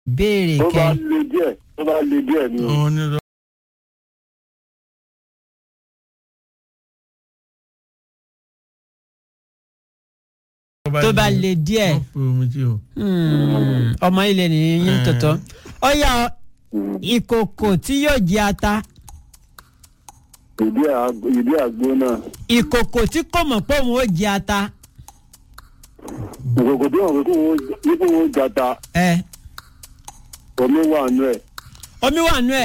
béèrè tó bá kẹ le díẹ̀ tó bá le díẹ̀ ni o. òun ni lọ. tó bá le díẹ̀ wọ́n fi omi tí o. Hmm, ọmọ ilé nìyí tọ̀tọ̀ ó yá ọ, ìkòkò tí yóò jẹ ata ìdí àgbo ìdí àgbo náà ìkòkò tí kò mọ̀ pé òun ó jẹ ata ìkòkò tó hàn pé nípò wọn jata ẹ omi wà nù ẹ omi wà nú ẹ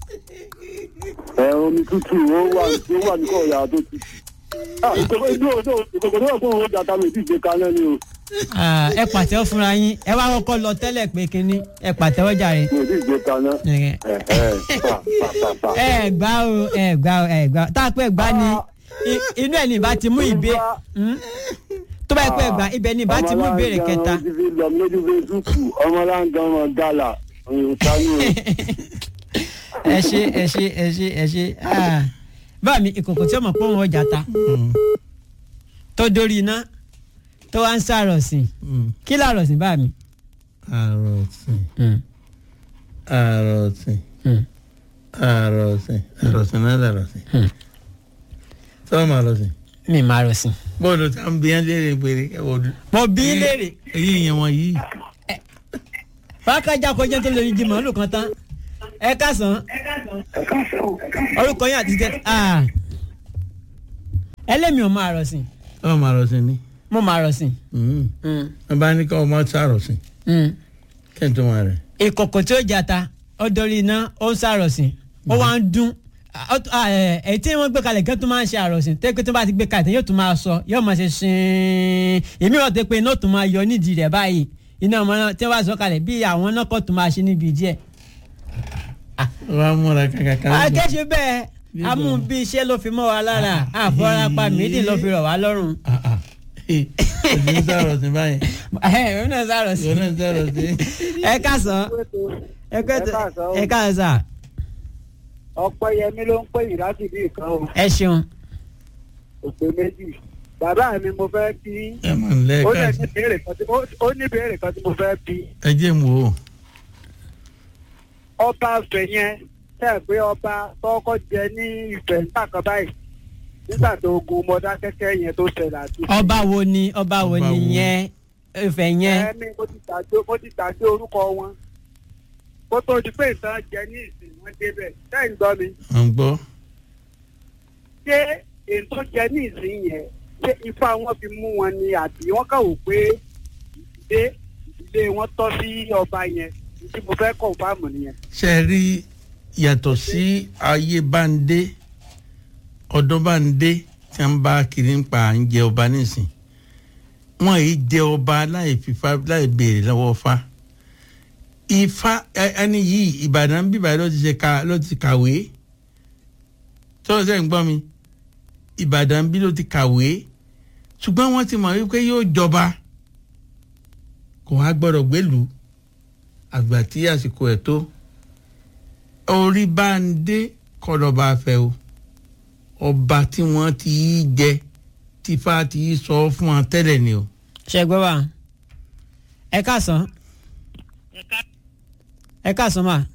ẹ omi tútù ó wà ó wà ní kọ̀ọ̀yà tó ti. Ah, ìkòkò ìkòkò tó ìkòkò tó hàn pé wọn jata mi ti ṣe kaná ni o Ah, ẹ pàtẹ́wọ́ fúnra yín ẹ wá kọ́kọ́ lọ tẹ́lẹ̀ pé kínní ẹ pàtẹ́wọ́ jàre. mi ò ti ṣe kaná. Ẹ ẹ ẹ pa pa pa pa. ẹ gbá o ẹ gbá o ẹ gbá o tá a pẹ́ gbá ni i- inú ẹ̀ ní ìbá ti mú ìbé Hmm? tó bá yẹ pé gbà ibẹ̀ ní ìbá ti mú ìbéèrè kẹta. ọmọ láǹgá wọn ti fi lọ lójú fesibúùkù ọmọ láǹgá wọn gàlà òyìnbó sani o. ẹ ṣe ẹ ṣe ẹ ṣe ẹ ṣe Ah. báà mi ìkòkò tí ó mọ̀ pé òun ọjà ta tó dórí iná tó wá ń sàrọ̀sìn kí làrọ̀sìn báà mi. àròsìn Hmm. àròsìn Hmm. àròsìn àròsìn náà làròsìn. Hmm. sọ́ọ̀mù àròsìn. mi máa rọ̀sìn. bọ́ọ̀lù tá à ń bí yẹn léèrè péré ẹ wò ó. mo bí í léèrè èyí yẹn wọ̀n yìí. fàákàjà kọjá tó lórí jí màálù kan tán ẹ kásán orúkọ yín àti tẹ ah. ẹlẹ́mi ò máa rọ̀sìn sọ́ọ̀mù àròsìn ni. mo máa rọ̀sìn. Mm. Hmm. wọ́n bá ní kọ́ ọmọ sàròsìn Hmm. kí n tó wọn rẹ̀. ìkòkò tí ó jata ó dorí iná ó ń sàrọ̀sìn ó wá ń dún Ó- ah, ẹ, èyí tí wọ́n gbé kalẹ̀ gẹ́gẹ́ tó máa ń ṣe àròsìn tẹ́ pé tó bá ti gbé kalẹ̀ tẹ́ yóò tún máa sọ yóò máa ṣe ṣin èmi ò tẹ́ pé iná tún máa yọ nídìí rẹ̀ báyìí iná ọmọ náà tí wọ́n bá sọ kalẹ̀ bí àwọn náà kọ́ tún máa ṣe níbi díẹ̀. wọ́n á múra kankan. akéṣe bẹ́ẹ̀ amú bí iṣẹ́ ló fi mọ́ wa lára àfọlápá mídì ló fi rọ̀ wá lọ́rùn. òsì ń sàròsìn báyìí. ẹ ẹ náà sàròsìn. ìwọ náà sàròsìn. ẹ káàsán ẹ káàsán ẹ káàsán ọpẹ́yẹmí ló ń pè yín láti bí nǹkan o ẹ ṣeun. òpè méjì bàbá mi mo fẹ́ bí ẹ mọ̀ nílẹ̀ ó lè káàsì. ní béèrè kan tí ó- ó ní béèrè kan tí mo fẹ́ bí ẹ jẹ́ mu o. ọba Ifẹ̀ yẹn tẹ́ ẹ̀ pé ọba tọ́kọ́ jẹ ní Ifẹ̀ nígbà kan báyìí nígbà tó ogun Mọdákẹ́kẹ́ yẹn tó ṣẹlẹ̀ àti. ọba wo ni ọba wo Ọba ni wo? yẹn Ifẹ̀ yẹn. ẹ̀mí mo ti gbàgbé mo ti gbàgbé orúkọ wọn kó tó di pé ìtàn jẹ ní ìsìn wọn débẹ̀ sẹ́yìn gbọ́ mi à ń gbọ́. ṣé ètò jẹ ní ìsìn yẹn ṣé ifá wọn fi mú wọn ni àbí wọn kà wò pé ìdílé ìdílé wọn tọ́ sí ọba yẹn tí mo fẹ́ kọ̀ fáàmù nìyẹn. ṣe é rí yàtọ̀ sí ayé báńdé ọdún báńdé tí wọ́n bá kiri ń pa à ń jẹ ọba nísìn wọ́n yìí jẹ ọba láì fífa láì béèrè lọ́wọ́ fa ifá ẹ- ẹni yìí ìbàdàn bíbá ló ti ṣe ká ló ti kàwé tọ́lọ́ sẹ́yìn gbọ́ mi ìbàdàn bí ló ti kàwé ṣùgbọ́n wọ́n ti mọ̀ wípé yóò jọba kò wá gbọ́dọ̀ gbélùú àgbà tí àsìkò ẹ̀ tó orí bá ń dé kọlọba fẹ́ o ọba tí wọ́n ti í jẹ tífà ti í sọ fún wọn tẹ́lẹ̀ ni o. ṣe gbọ́ wa ẹ káàsán ẹ káàsán mà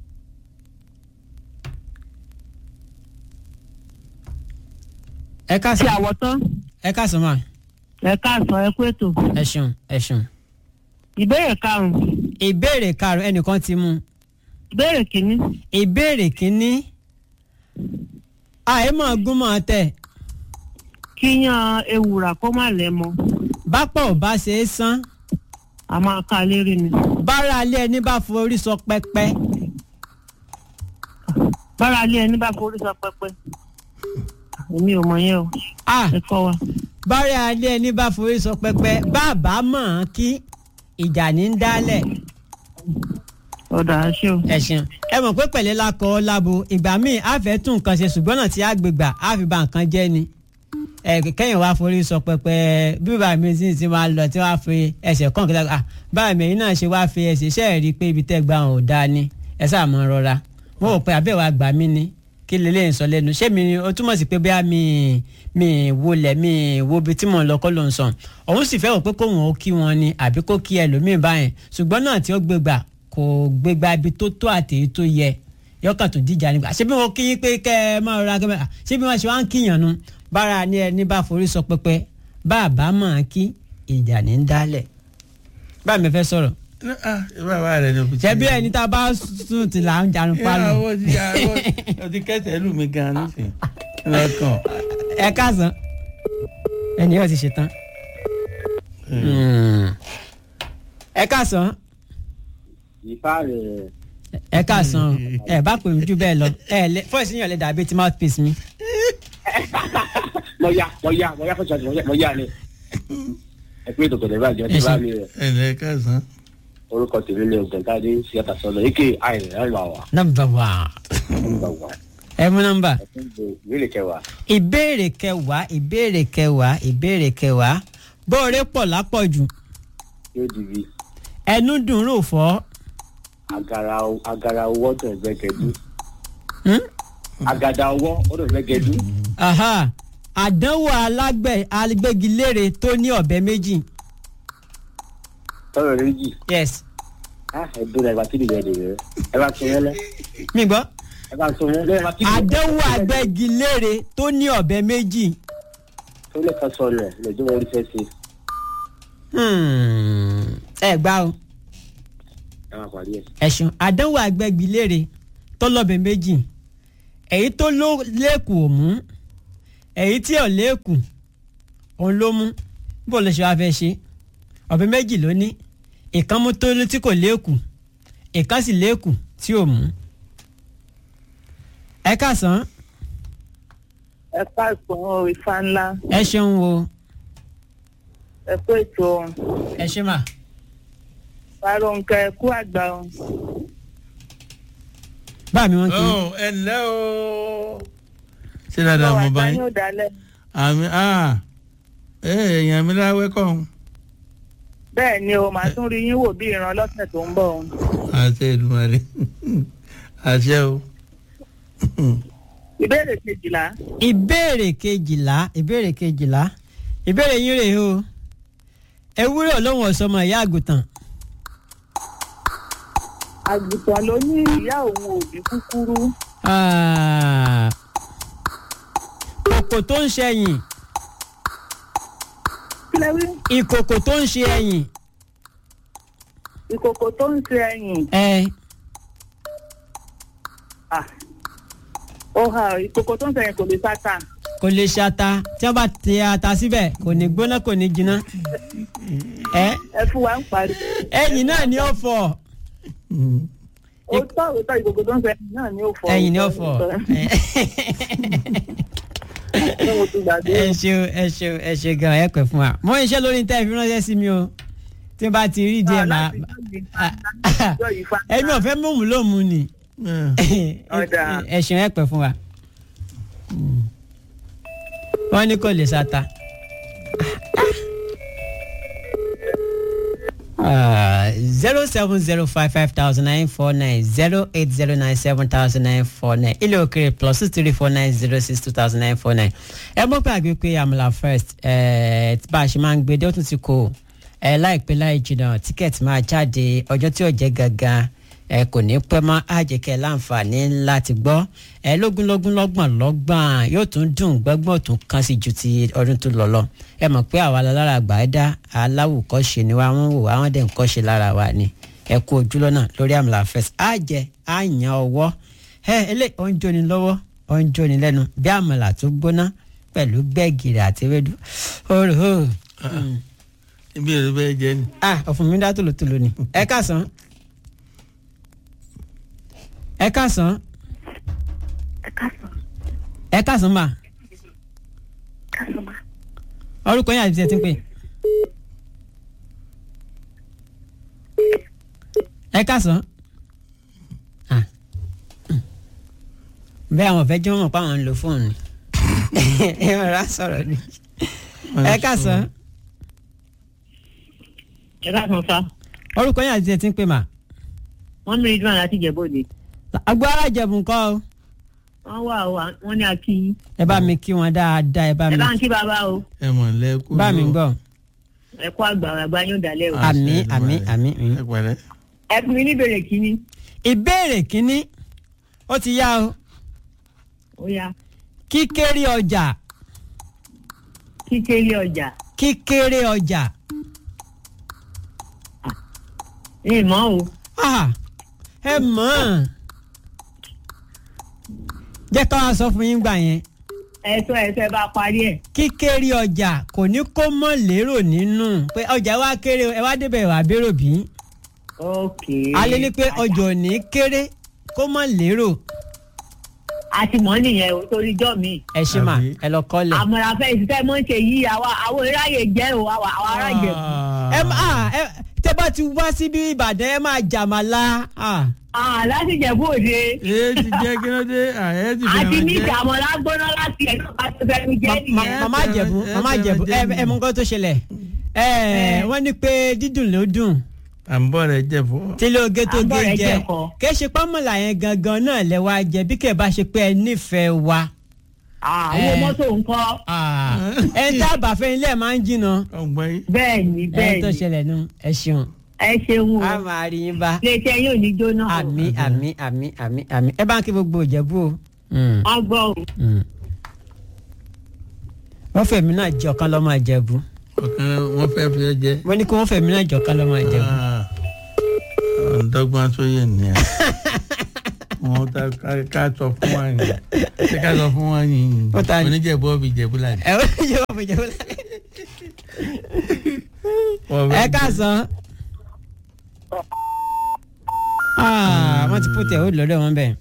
ẹ ṣe káàsán àwọ̀ tán ẹ káàsán mà ẹ káàsán ẹ kú ètò ẹ ṣeun ẹ ṣeun. ìbéèrè karùnún ìbéèrè karùn ẹnìkan ti mú ìbéèrè kìíní ìbéèrè kínní àìmọ̀ gúnmọ̀ tẹ̀ kíyàn ewùrà kó má lẹ́mọ bápọ̀ ò bá ṣe é sán a máa ká a lérí ni bára alẹ́ ẹni bá forí sọ pẹ́pẹ́ bára alẹ́ ẹni bá forí sọ pẹ́pẹ́ èmi ò mọ̀ yẹn o ah ẹ kọ́ wa bára alẹ́ ẹni bá forí sọ pẹ́pẹ́ bàbá mọ̀ ọ́n kí ìjà ní ń dálẹ̀ ọ̀dà ṣé o ẹ̀sìn ẹ mọ̀ pé pẹ̀lẹ́ la kọ́ ọ́ lábo ìgbà míì á fẹ́ tún nǹkan ṣe ṣùgbọ́n náà tí a gbé gbà á fi ba nǹkan jẹ́ ni ẹ kẹ́yìn wá forí sọ pẹpẹ bí bàbá mi sì ti máa lọ tí wàá fi ẹsẹ̀ kàn kí ah báyìí mi náà ṣe wáá fi ẹsẹ̀ iṣẹ́ rí i pé ibi tẹ́ gbà ò dáa ni ẹ sáà mọ rọra mo rò pé àbẹ̀wò àgbà mi ni kí lélẹ́yìn sọ lẹ́nu ṣé mi ni ó túmọ̀ sí pé bóyá mi mi wọlé mi wo ibi tí mò ń lọ kọ́ ló ń sàn òun sì fẹ́ wò pé kóun ó kí wọn ni àbí kó kí ẹlòmíín báyẹn ṣùgbọ́n náà tí ó gbé gbà kò gbégbá ibi tó tó àti èyí tó yẹ yọkàn tó dìjà nígbà ṣé bí wọn kí yín pé kẹ ẹ máa rọra kẹ ẹ ṣé bí wọn ṣe wá ń kíyàn nu bára ní ẹni bá forí sọ pẹpẹ bá a bá máa kí ìjà ní ń dálẹ̀ báà mi fẹ́ sọ̀rọ̀ ah bàbá rẹ ni o fi ṣé bí ẹni tá a bá sùn tí là ń jarun pálọ̀ ìyàwó ti yàwó ọtí kẹsẹ̀ lù mí gan nísìnyí lọ́kàn. ẹ káàsán ẹni yóò ti ṣe tán ẹ káàsán ìfá rẹ̀ ẹ káàsán ẹ bá pè mí jù bẹ́ẹ̀ lọ ẹ lẹ fọ́ọ̀sì yàn lè dàbí ti mouthpiece mi. mo yá mo yá mo yá fún ṣọ́ọ̀ṣì mo yá ni ẹ pé ètò kọ̀dẹ̀ bàjẹ́ tí bá mi rẹ̀ ẹ lẹ kásán. orúkọ tèmi ní ọ̀gbẹ̀ntàdé síyàtà sọ́lọ̀ èké àìrìn ẹ̀ lọ wà nọ́mbà wà nígbà wà ẹ mú nọ́mbà. ìbéèrè kẹwàá ìbéèrè kẹwàá ìbéèrè kẹwàá ìbéèrè kẹwàá bóore pọ̀ lápọ̀jù yóò di bi ẹnu dùn rò fọ́ agara agara owó tó ń gbẹ́gẹ́dú Hmm? agada owó ó tó ń gbẹ́gẹ́dú Aha. àdánwò alágbẹ̀ agbégilére tó ní ọ̀bẹ méjì tọrọ méjì yes ẹ dúró ẹ bá kí nìyẹn dèrè ẹ bá sọ yẹn lẹ mi gbọ́ ẹ bá sọ yẹn lẹ ẹ bá kí nìyẹn àdánwò agbégilére tó ní ọ̀bẹ méjì tó lè kọ́ sọ lẹ̀ lẹ́jọ́ wọn rí fẹ́ ṣe Hmm. ẹ gbá o ẹ máa parí ẹ̀. ẹ̀sùn àdánwò agbégilére tó lọ́bẹ méjì èyí tó ló lẹ́kùn ò mú èyí tí ò lẹ́kùn òun ló mú bó lè ṣe wá fẹ́ ṣe ọ̀bẹ méjì ló ní ìkan mú tó tí kò lẹ́kùn ìkan sì lẹ́kùn tí ò mú. ẹ káàsán ẹ káàsán o ifá ńlá ẹ ṣeun o ẹ kó ètò ẹ ṣe mà Fárónkẹ́ ẹ kú àgbà o bá mi wọn kì í. ọ ẹ ǹlẹ́ o. ṣé dáadáa mo bá àgbà yín yóò dalẹ̀ àmì ah ẹ èèyàn mi láwẹ́ kọ́ ọ́n bẹ́ẹ̀ ni o màá tún rí yín wò bí ìran lọ́sẹ̀ tó ń bọ̀ o àṣẹ ìdùmarè àṣẹ o. ìbéèrè kejìlá ìbéèrè kejìlá ìbéèrè kejìlá ìbéèrè yín rèé o ewúrẹ́ olóhùn ọ̀sọ́mọ ìyá àgùntàn àgùntàn ló ní ìyá òun òbí kúkúrú Ah, kòkò tó ń ṣe ẹyìn kílẹ̀ wí ìkòkò tó ń ṣe ẹyìn ìkòkò tó ń ṣe ẹyìn ẹ Ah. ó hà ìkòkò tó ń ṣe ẹyìn kò lè sáta kò lè ṣe ata tí wọ́n bá tẹ ata síbẹ̀ kò ní gbóná kò ní jiná ẹ ẹ fún wa ń parí ẹyìn náà ni ó fọ́ ó tọ́ òótọ́ ìkòkò tó ń ṣe ẹyìn náà ni ó fọ́ ẹyìn ni ó fọ́ Ṣé mo ti gbàgbé ẹ ṣeun ẹ ṣeun ẹ ṣe gan ẹ pẹ́ fún wa mo ń ṣe lórí tẹ́ ẹ fi ránṣẹ́ sí mi o tí n bá ti rí díẹ̀ Ah, máa láti ọjọ́ yìí fa ẹ̀mí ọ̀fẹ́ mọ̀mú ló mú ni Ọ̀dà. ẹ̀sùn ẹ̀ pẹ̀ fún wa wọ́n ní kò lè sata. zero seven zero five five thousand nine four nine zero eight zero nine seven thousand nine four nine ilé òkèrè plus two three four nine zero six two thousand nine four nine ẹ mọ̀ pé àgbẹ̀ pé àmàlà first ẹ̀ bá a ṣe máa ń gbé dé ó tún ti kó ẹ láìpẹ́ láì jìnnà tíkẹ́ẹ̀tì máa jáde ọjọ́ tí ò jẹ́ gangan ẹ kò ní pẹ́ mọ́ àjẹkẹ́ láǹfààní láti gbọ́ ẹ lógúnlógún lọ́gbọ̀n lọ́gbọ̀n yóò tún dùn gbọ́gbọ́n tún kàn sí ju ti ọdún tó lọ lọ ẹ mọ̀ pé àwa lára àgbà ẹ̀dá aláwùkọ́ṣe ni wá wọ́n wò wá wọ́n dẹ̀ ń kọ́ṣe lára wa ni ẹ kú ojú lọ́nà lórí àmàlà fest àjẹ àyàn ọwọ́ ẹ ilé ọ̀ ń jóni lọ́wọ́ ọ̀ ń jóni lẹ́nu bí àmàlà tó gbóná pẹ̀lú gbẹ̀gìrì àti ewédú òrò ibi èrè bẹ́ẹ̀ jẹ́ ni. ah ọ̀fun mi dá tòlótòló ni ẹ káàsán ẹ káàsán ẹ káàsán mà orúkọ yín àti ẹ ti ń pè ẹ káàsán ah mm. bẹ́ẹ̀ àwọn ọ̀fẹ́ jẹ́ wọn mọ̀ pé àwọn ń lo fóònù ni ẹ rọra sọ̀rọ̀ ni ẹ káàsán ẹ káàsán sá orúkọ yín àti ẹ ti ń pè mà wọ́n mi rí dúró láti jẹ̀bọ́dé agbára jẹ̀bùn kọ́ o wọ́n wà ó wọ́n ní akíyín ẹ bá mi kí wọn dáadáa ẹ bá ẹ mi bá ń kí bàbá o ẹ mọ̀ lẹ́kú. bá mi gbọ́ ẹ kó àgbà àgbà yóò dalẹ̀ o. Àmín, àmín, àmín, àmín. ẹ pẹ̀lẹ́. ẹ fún mi ní ìbéèrè kínní ìbéèrè kínní ó ti yá o ó yá kíkéré ọjà kíkéré ọjà kíkéré ọjà ní ìmọ̀ o Ah, ẹ mọ̀ ọ́n jẹ́ ká wá sọ fún yín gbà yẹn ẹ̀sọ́ ẹ̀sọ́ ẹ bá parí ẹ̀ kíkéré ọjà kò ní kó mọ̀ lérò nínú pé ọjà wa kéré o, ẹ wá débẹ̀ wà bérò bí ok alẹ́ ní pé ọjà ò ní kéré kó mọ̀ lérò a ti mọ̀ nìyẹn o torí jọ́ mi ẹ ṣe mà Àbí? ẹ lọ kọ́lẹ̀. àmọ̀ràn fẹ́ ìṣiṣẹ́ mọ́ ń ṣe yìí àwa àwọn ìráyè jẹ́ o àwa àwọn ará ìjẹ̀bù ẹ má ẹ tẹ bá ti wá síbi ìbàdàn ẹ máa jàmàlà ah. Ah, láti ìjẹ̀bù òde èyí ti jẹ́ kí ló dé ààyè ti fi àti hàn ní jẹ́. ìjàmọ̀lá gbóná láti ẹ̀ náà bá ti fẹ́ mi jẹ́ Ma- nìyẹn. mama jẹ̀bú ẹ- mama ẹ- jẹ̀bú ẹ ẹ- ẹ mọ nǹkan tó ṣẹlẹ̀ ẹ wọ́n ní pé dídùn ló dùn à ń bọ̀ rẹ̀ jẹ̀ fún. tí ilé oge tó Àbọ̀ gé rẹ̀ jẹ jẹ̀kọ. kì í ṣe pámọ́là yẹn gangan náà lẹ wá jẹ bí kẹ̀ bá ṣe pé ẹ nífẹ̀ẹ́ wa. Ah, owó Eh. mọ́tò ńkọ́ ẹ ń tá àbàfẹ́ ilé ẹ̀ máa ń jìnnà ọgbọ́n yìí. bẹ́ẹ̀ ni ẹ bẹ́ẹ̀ tó ni ṣẹlẹ̀ nu ẹ ṣeun ẹ ṣeun o a máa rí yín bá iléeṣẹ́ yóò ní jóná o àmì àmì àmì àmì àmì ẹ bá ń kí gbogbo ìjẹ̀bú o. Mm, wọ́n gbọ́ o mm. wọ́n fẹ̀mí náà jẹ́ ọ̀kan lọ́mọ ìjẹ̀bú ọ̀kan wọn fẹ́ fi ẹ jẹ́. wọ́n ní kí wọ́n fẹ̀mí náà jẹ́ ọ̀kan lọ́mọ ìjẹ̀bú. ọ̀dọ́gbọ́n tó yẹ nìyẹn. wọn ta ká- ká sọ fún wa yìí ṣé ká sọ fún wa yìí Ó ta ni. oníjẹ̀bú ọ̀bì jẹ̀bú là ní. ẹ wọ́n ní ìjọba ìjẹ̀bú láì. ẹ káàsán. Ah, wọ́n ti pòtẹ́ ó lọ́dọ̀ wọn bẹ́ẹ̀.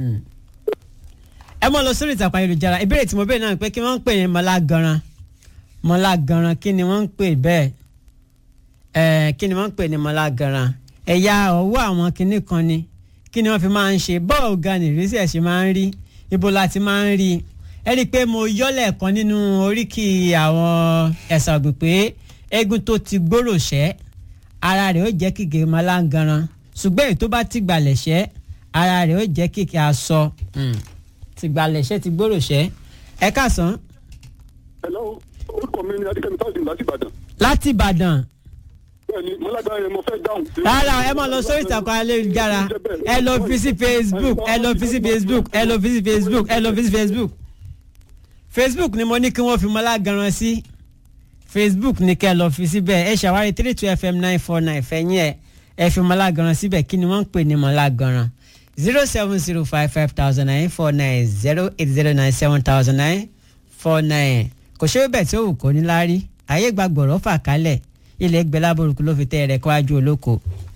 ẹ mọ̀ lọ sórí ìtàkùn ayélujára ìbéèrè tí mo béèrè náà ni pé kí wọ́n ń pè ní mọ́lá ganran mọ́lá ganran kí ni wọ́n ń pè bẹ́ẹ̀ ẹ̀ kí ni wọ́n ń pè ní mọ́lá ganran ẹ̀yà ọwọ́ àwọn kinní kan ni kí ni wọ́n fi máa ń ṣe bọ́ọ̀ ga nìrísí ẹ̀ ṣe máa ń rí ibo la ti máa ń rí ẹ rí i pé mo yọ́lẹ̀ kan nínú oríkì àwọn ẹ̀sà ọ̀gbìn pé eégún tó ti gbòòrò ṣẹ́ ara rẹ̀ ó jẹ́ kìkì mọ́lá ganran ṣùgbọ́n èyí tó bá ti gbalẹ̀ ṣẹ́ ara rẹ̀ ó jẹ́ kìkì aṣọ ti gbalẹ̀ ṣẹ́ ti gbòòrò ṣẹ́ ẹ káàsán hello orúkọ mi ni adékẹ́mi táwọn láti ìbàdàn láti ìbàdàn bẹ́ẹ̀ni mọ́lágbá yẹn mo fẹ́ dáhùn. rárá ẹ máa lọ sórí ìtàkùn ayélujára ẹ lọ fi sí facebook ẹ lọ fi sí facebook ẹ lọ fi sí facebook ẹ lọ fi sí facebook facebook ni mo ní kí wọ́n fi mọ́lá ganan sí facebook ni kẹ́ ẹ lọ fi síbẹ̀ ẹ ṣàwárí three two fm nine four nine fẹ̀yìn ẹ ẹ fi mọ́lá ganan síbẹ̀ kí ni wọ́n ń pè ní mọ́lá ganan zero seven zero five five thousand nine four nine zero eight zero nine seven thousand nine four nine kò ṣe é bẹ̀ tí ó wù kó ní láárí ayé gbàgbọ́rọ̀ fà kálẹ̀ ilẹ̀ gbẹ lábòrúkú ló fi tẹ́ ẹ̀rẹ̀ kọ́wájú olóko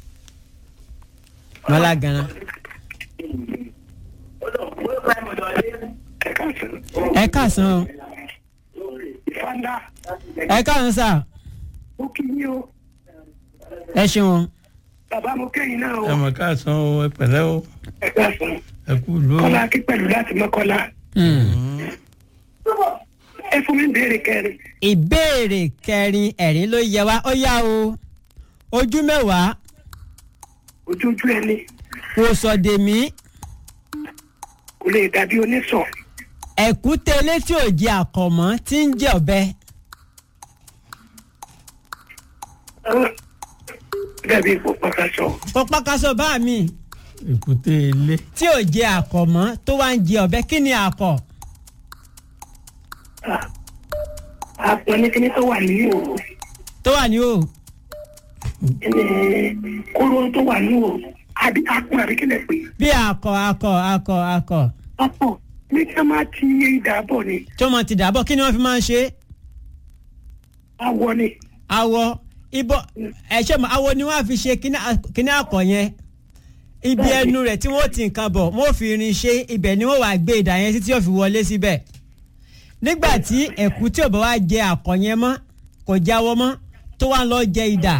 mọ́lá ganan. ẹ káàsán o ìfanda ẹ káàsán sà ó kí yín o ẹ ṣeun bàbá mo kẹ́yìn náà o ẹ mọ̀ káàsán o ẹ pẹ̀lẹ́ o ẹ káàsán ẹ kú ló. kọ́lá kí pẹ̀lú láti mọ́kọ́lá ẹ fún mi béèrè kẹrin ìbéèrè kẹrin ẹ̀rín ló yẹ wá ó yá o ojú mẹ́wàá ojoojú ẹni kò sọ̀dèmí kò lè dàbí onísọ ẹ̀kúté létí òjì àkọ̀mọ́ tí ń jẹ́ ọ̀bẹ dàbí ipò pàkàṣọ pọpákásọ bá mi èkúté ilé tí òjì àkọ̀mọ́ tó wá ń jẹ ọ̀bẹ kí ni àkọ̀ àpò ní kíní tó wà ní òru tó wà ní o ẹni kóró tó wà ní òru àbí apò àbí kílẹ̀ pé bí àkọ̀ àkọ̀ àkọ̀ àkọ̀ apò ní kí a máa ti ìdàbọ̀ ni tó mọ̀ ti dàbọ̀ kí ni wọ́n fi máa ń ṣe é awọ ni awọ ibo ẹ̀ṣẹ̀ mọ̀ awọ ni wọ́n á fi ṣe kíní à- kíní àkọ̀ yẹn ibi ẹnu rẹ̀ tí wọ́n ti nǹkan bọ̀ wọ́n fi irin ṣe ibẹ̀ ni wọ́n wàá gbé ìdá yẹn sí tí yóò fi wọlé síbẹ̀ nígbà tí ẹ̀kú tí ò bá wá jẹ àkọ̀ yẹn mọ́ kò jáwọ́ mọ́ tó wá ń lọ jẹ ìdà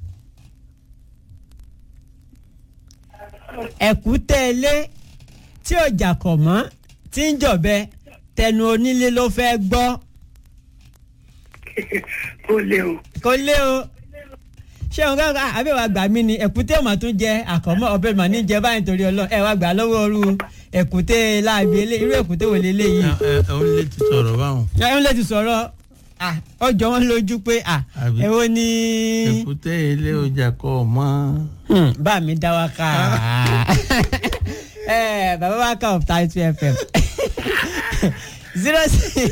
ẹ̀kú tẹ́lẹ̀ tí ò jàkọ̀ mọ́ tí ń jọ̀bẹ tẹnu onílé ló fẹ́ gbọ́ ó lé o kò lé o ṣé òun kankan àbí wàá gbà mí ni ẹ̀kúté mà tún jẹ àkọ́mọ́ ọbẹ̀ mà ní jẹ báyìí torí ọlọ́run ẹ wàá gbà lọ́wọ́ ooru ẹ̀kúté láàbí ilé irú ẹ̀kúté wò lé léyìí. ẹ ẹ òun lè ti sọ̀rọ̀ báwọn. ẹ ń lè ti sọ̀rọ̀ ah, ọjọ́ wọn lójú pé ah, Àbí? èwo ni èkúté ilé ọjà kọ mọ́. Hmm, bá mi dá wa ká Eh, bàbá wa ká of thirty two fm zero six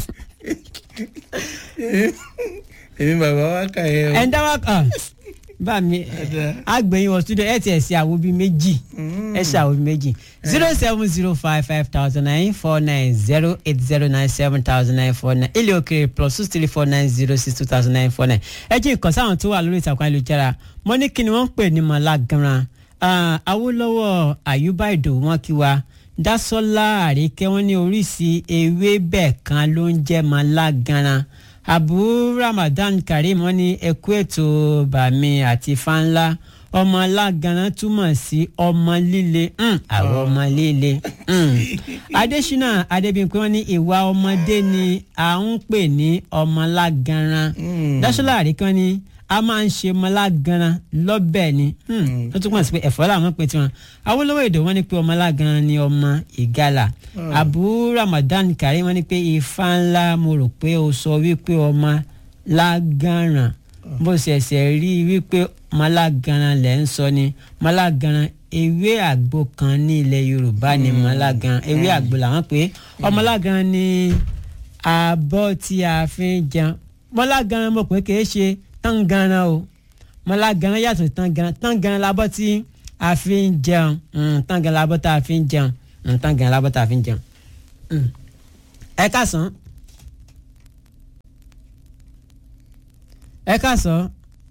èmi bàbá wa kà yẹ o. ẹ̀ ń dá wa ká bá mi àgbẹ̀yìn wọ studio ẹ̀ tiẹ̀ ṣe àwọn bíi méjì ẹ̀ ṣe àwọn bíi méjì zero seven zero five five thousand nine four nine zero eight zero nine seven thousand nine four nine ilé òkèrè plus two three four nine zero six two thousand nine four nine ẹ jí nǹkan sáwọn tó wà lórí ìtàkùn ayélujára mo ní kí ni wọ́n ń pè ní mọ̀lá gan-an Ah, Awólọ́wọ̀ Àyùbá Ìdòwú wọn kí wa Dásọ́lá Àríkẹ́ wọn ní oríṣi ewébẹ̀ kan ló ń jẹ́ mọ̀lá gan-an Abu Ramadan Karim wọn ní ẹkú ètò bàmí àti fanla ọmọ aláganan túmọ̀ sí ọmọ líle mm, àwọn ọmọ líle mm. Adésínà Adébíyìnpé wọn ní ìwà ọmọdé ni à ń pè ní ọmọ aláganan Dásọ́lá Àríkẹ́ wọn ní a máa ń ṣe ọmọláganan lọ́bẹ̀ ni ó túmọ̀ sí pé ẹ̀fọ́ làwọn pè tiwọn Awólọ́wọ̀ èdè wọn ni pé ọmọláganan ni ọmọ ìgalà Abu Ramadan Karim wọn ni pé ifá ńlá mo rò pé o sọ wípé ọmọ lágàràn bó ṣẹ̀ṣẹ̀ rí i wípé ọmọláganan lẹ̀ ń sọ ni ọmọláganan ewé àgbo kan ní ilẹ̀ Yorùbá ni ọmọláganan ewé àgbo làwọn pé ọmọláganan ni abọ́ tí a fi ń jẹun ọmọláganan mo pé kì í ṣe tangaran o ọmọlágaran yàtọ̀ sí tangaran tangaran labọ́ tí a fi ń jẹun mm, tangaran labọ́ tá a fi ń jẹun mm, tangaran labọ́ tá a fi ń jẹun. Mm. ẹ káàsán ẹ káàsán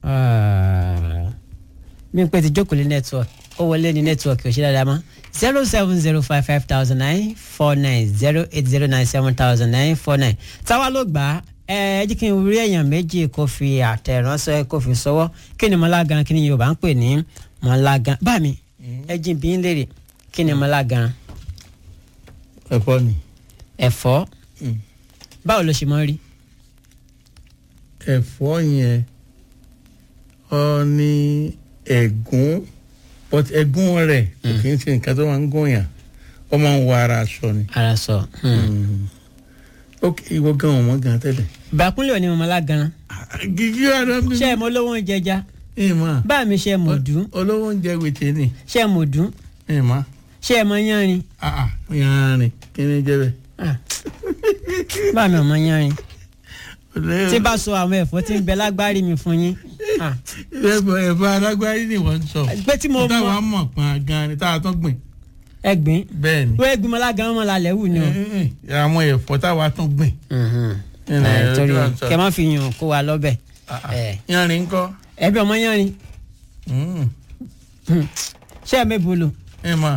mi pé ti jókòó lé network ó wọlé ní network ò ṣe dáadáa mọ́ zero seven zero five five thousand nine four nine zero eight zero nine seven thousand nine four nine táwa ló gbà á ẹ ẹ jí kí n rí èèyàn méjì kó fi àtẹ̀ránṣẹ́ kó fi sọ́wọ́ kí ni mọ́lágan kí ni Yorùbá ń pè ní mọ́lágan bá mi ẹ jí bí ń lérè kí ni mọ́lágan ẹ̀fọ́ ni. ẹ̀fọ́ Mm. báwo ló ṣe mọ́ rí ẹ̀fọ́ yẹn ọ ní ẹ̀gún but ẹ̀gún rẹ̀ kò kì í ṣe nǹkan tó máa ń gún yàn ó máa ń wọ ara aṣọ ni. ara sọ. ok ìwọ gan ọmọ gan tẹ́lẹ̀. bàkúnlẹ̀ òní mọ́lágan gígí ọ̀dọ́ bí. ṣé ẹ mọ olówó oúnjẹ já ẹ mọ̀ bá mi ṣe mọ̀ dùn olówó oúnjẹ wètè ni ṣe mọ̀ dùn ẹ mọ̀ ṣe ẹ mọ yánrin yanrin kí ni jẹ́ bẹ́ẹ̀. Ah. bá mi ọmọ yánrin tí bá sọ àwọn ẹ̀fọ́ tí ń bẹ lágbárí mi fún yín Ah. ẹ̀fọ́ ẹ̀fọ́ alágbárí ni wọ́n ń sọ. pé tí mo táwa mọ mọ̀ pọn gan ni táwa tún gbìn. ẹgbìn bẹ́ẹ̀ ni wọ́n ẹgbìn mọ́lágan mọ́ lálẹ́ wù ni o. àwọn ẹ̀fọ́ táwa tún gbìn. Ẹnì, Ẹ, torí ojú ọ̀sán. kẹ má fi yàn kó wa lọ́bẹ̀ Ẹ. yanrin ńkọ́. ẹbí ọmọ yánrin Mm. ṣé ẹ mẹ́bù lò. ẹ mọ̀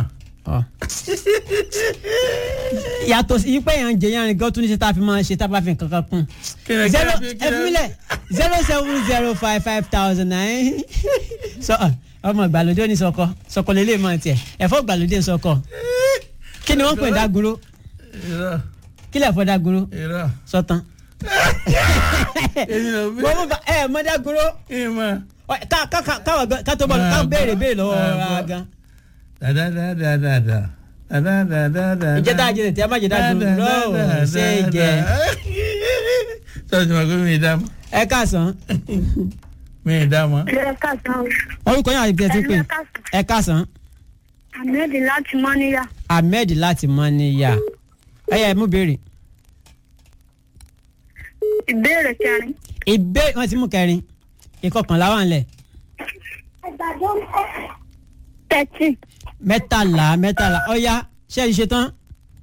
yàtọ̀ sí pé yàn ń jẹ yánrin gan tún ní ṣe tá a fi máa ṣe tá a bá fi nǹkan kan kún. kí ni zero kí ni- kí ẹ ni- fún mi lẹ̀ zero seven zero five five thousand nine sọ ọmọ ìgbàlódé ò ní sọkọ sọkọ lélẹ̀ mọ́ tiẹ̀ ẹ̀fọ́ ìgbàlódé sọkọ kí ni wọ́n pè ní dágunró irọ́ kí lè fọ́ dágunró irọ́ sọtán. èmi ló bí. wọ́n mú ba ẹ mọ́ dágunró ẹ mọ̀. Ọ, ká ká ká káwọn gan- ká tó bọ̀ ká béèrè béèrè lọ́wọ́ Ah, ra bọ́. gan. dadadadadada dadadadada. ìjẹta ajẹsẹ tí a má jẹ dágunró lọ́wọ́ ṣé jẹ. sọ́ọ́sì máa gbé mi dá mọ́ ẹ káàsán mi dá mọ́. ẹ káàsán orúkọ yẹn àti tẹ̀sí pé ẹ káàsán ẹ káàsán ahmed láti mọ́níyà ahmed láti mọ́níyà ẹ yẹ mú béèrè ìbéèrè kẹrin. ìbéèrè wọn ti mú kẹrin ìkọkànlá wà nílẹ̀ thirteen mẹ́tàlá mẹ́tàlá ọ̀ya ṣé ẹ ṣe tán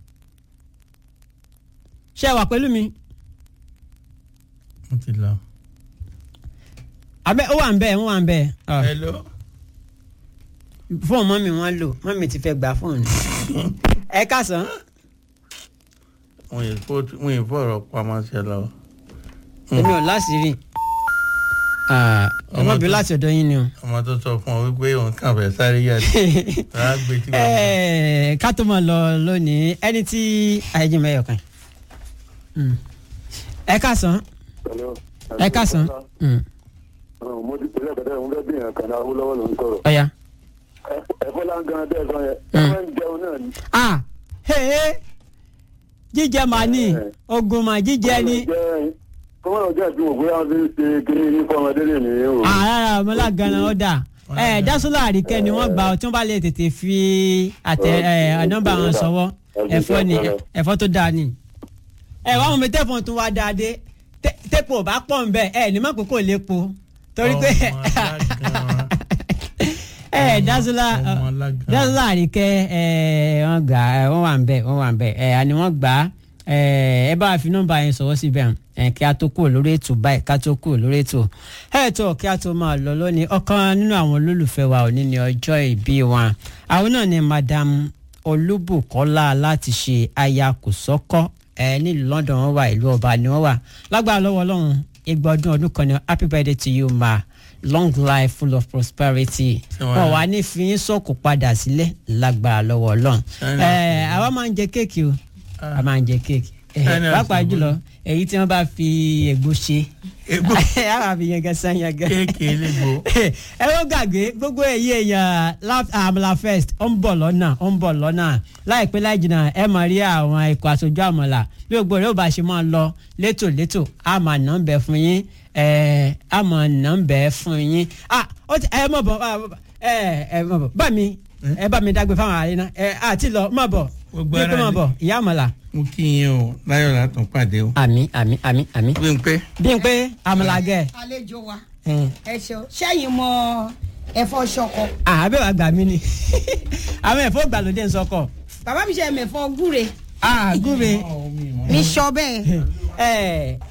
ṣé ẹ wà pẹ̀lú mi mo ti lọ. abẹ́ ó wà ń bẹ́ẹ̀ ó wà ń bẹ́ẹ̀ Ọ, hello. fóònù mọ́mì wọn lò mọ́mì ti fẹ́ gba fóònù ẹ káàsán wọ́n yìí fọ́- wọ́n yìí fọ̀rọ̀ pamọ́ sí ẹ lọ́wọ́. èmi ò láṣìírí ẹ má bí láti ọ̀dọ̀ yín ni o. ọmọ tó sọ fún ọ wípé òun kàn fẹ́ sáré yàtọ̀ rárá gbé tí wọ́n mọ̀. Ẹ, ká tó máa lọ lónìí ẹni tí ayéjì mẹ́yọ̀ kan Mm. ẹ káàsán ẹ káàsán Mm. mo ti pèlè kẹtẹ mo fẹ́ bí yàn kan náà Awólọ́wọ̀ ló ń sọ̀rọ̀ ọ̀ya. ẹ̀fọ́ láǹgan tẹ́ ẹ sọ yẹn Mm. ẹ máa ń jẹun náà ni. ah hey, jíjẹ màá ní ogun mà jíjẹ ni Jẹ́ kọ́mọ́ ọjọ́ ìbí wò bóyá wọ́n fi ń ṣe kíní ní fọmọdé lè ní o. àràrà ọmọláganá ọ̀dà ẹ dásọ́lá àríkẹ́ ni wọ́n gbà ọ tí wọ́n bá lè tètè fi àtẹ ẹ nọ́mbà wọn sọ́wọ́ ẹ̀fọ́ ni ẹ̀fọ́ tó dáa ni. ẹ wá wọn mi tẹ́fọ̀n tún wá dáadé tẹ́pọ̀ bá pọ̀ ń bẹ̀ ẹ ní má kókó lépo torí pé ẹ dásọ́lá dásọ́lá àríkẹ́ ẹ wọ́n gbà ẹ wọ́n wà ń bẹ̀ wọ́n wà ń bẹ̀ ẹ àní wọ́n gbà ẹ ẹ bá fi nọ́mbà yẹn sọ̀wọ́ síbẹ̀ ẹ kí a tó kúrò lórí ètò báyìí ká tó kúrò lórí ètò ẹ tó kí a tó máa lọ lónìí ọ̀kan nínú àwọn olólùfẹ́ wa òní ní ọjọ́ ìbí wọn àwọn náà ni madam olúbùkọ́lá láti ṣe aya kòsọ́kọ́ ẹ nílùú London wọn wà ìlú ọba ni wọn wà lágbára lọ́wọ́ Ọlọ́run igba ọdún ọdún kan ní happy birthday to you ma long life full of prosperity wọn wà ní fi yín sọ̀kò padà sílẹ̀ lágbára lọ́wọ́ Ọlọ́run ẹ àwa máa ń jẹ kéèkì o a máa ń jẹ kéèkì pàápàá jùlọ èyí tí wọn bá fi ègbò ṣe Ègbò. a máa fi yẹn gẹsán yẹn gẹ. kéèké lébo. ẹ ó gbàgbé gbogbo èyí èèyàn Laf- àmàlà fest ó ń bọ̀ lọ́nà ó ń bọ̀ lọ́nà láìpẹ́ láì jìnnà ẹ máa rí àwọn ikọ̀ aṣojú àmàlà bí gbogbo rẹ̀ ó bá ṣe máa lọ létòlétò a máa nà ń bẹ fún yín ẹ a máa nà ń bẹ fún yín ah ó ti ẹ mọ̀ bọ̀ ẹ ẹ mọ̀ bọ̀ bá mi ẹ bá mi dágbé fáwọn àárẹ̀ náà ẹ àti lọ mọ̀ bọ̀ Gbogbo bí ara pé mọ̀ ni. bọ̀ ìyá àmàlà mo kí yín o láyọ̀ látún pàdé o. àmì àmì àmì àmì bí n pẹ́ bí n pé àmàlà gẹ̀ àlejò wa ẹ̀. ẹ ṣeun ṣẹ́yìn mọ ẹ̀fọ́ ṣọkọ àbẹ̀ wàá gbà mí ni àwọn ẹ̀fọ́ gbàlódé ń sọkọ̀ bàbá mi ṣe mẹ̀fọ́ gúre àgúre mi sọ bẹ́ẹ̀ ẹ̀